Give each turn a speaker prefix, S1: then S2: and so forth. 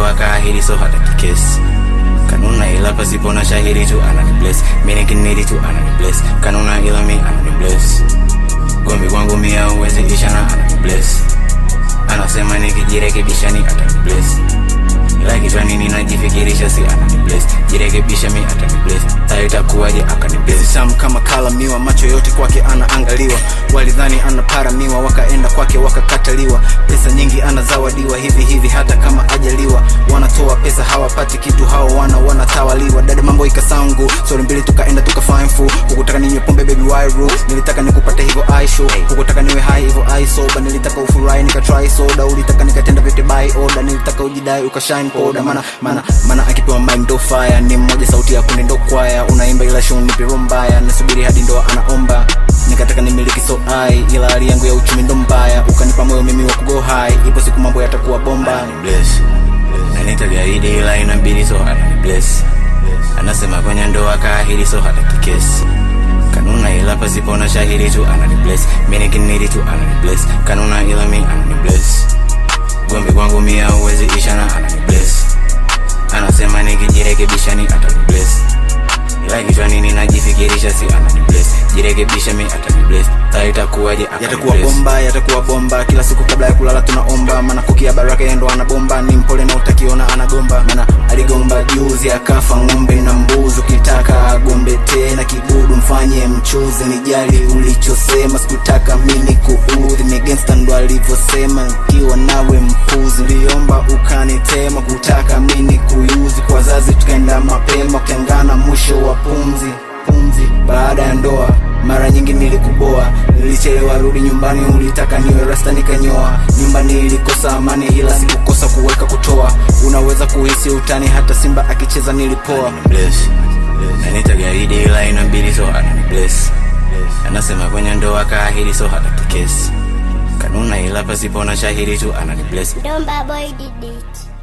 S1: ndoa kaahidi so hataki kesi kanuna ila pasipo na shahidi tu anani bless mi nikinidi tu anani bless kanuna ila mi anani bless gombi kwangu mia uwezi isha na anani bless anasema nikijirekebisha ni atani bless ila kichwani ninajifikirisha si anani bless jirekebisha mi atani bless saa itakuwaje akani bless
S2: Sam kama kala miwa, macho yote kwake anaangaliwa. Walidhani anaparamiwa, wakaenda kwake wakakataliwa. Pesa nyingi anazawadiwa hivi hivi, hata kama ajaliwa. Wanatoa pesa hawapati kitu, hao wana wanatawaliwa. Dada mambo ikasangu, stori mbili tukaenda tukafine fu. Hukutaka ninywe pombe baby wairu, nilitaka nikupate hivyo I show. Hukutaka niwe high hivyo I sober, nilitaka ufurahi nikatry soda. Ulitaka nikatenda vyote by order, nilitaka ujidai ukashine poda. Mana mana mana akipewa mic ndo fire, ni mmoja sauti ya kundi ndo kwaya. Unaimba ila show nipe roho mbaya, nasubiri hadi ndoa anaomba. Nikataka nimiliki so ai, ila hali yangu ya uchumi ndo mbaya. Ukanipa moyo mimi wa kugo high, ipo siku mambo yatakuwa bomba.
S1: anani bless na nitagaidi ila inabidi so anani bless anasema kwenye ndoa kaahidi so hataki kesi kanuna ila pasipo na shahidi tu anani bless mi nikinidi tu anani bless kanuna ila mi anani bless gombi kwangu mia uwezi isha na anani bless anasema nikijirekebisha ni atani bless ila kichwani ninajifikirisha si anani bless jirekebisha mi atani bless saa itakuwaje akani
S2: yatakuwa
S1: bless.
S2: bomba yatakuwa bomba kila siku kabla ya kulala tunaomba maana kukia baraka yeye ndo anabomba ni mpole na utakiona anagomba maana aligomba juzi akafa ng'ombe na mbuzi ukitaka agombe tena kibudu mfanye mchuzi nijali ulichosema sikutaka mimi kuudhi ni gangsta ndo alivyosema nikiwa nawe mpuzi niliomba ukanitema kutaka mimi kuyuzi kwa zazi tukaenda mapema ukiangana mwisho wa pumzi pumzi baada ya ndoa mara nyingi nilikuboa nilichelewa rudi nyumbani ulitaka niwe rasta nikanyoa nyumbani ilikosa amani ila sikukosa kuweka kutoa unaweza kuhisi utani hata simba akicheza nilipoa
S1: anani bless na nitagaidi ila inabidi so anani bless anasema kwenye ndoa kaahidi so hataki kesi kanuna ila pasipo na shahidi tu anani bless
S3: Don't boy did it.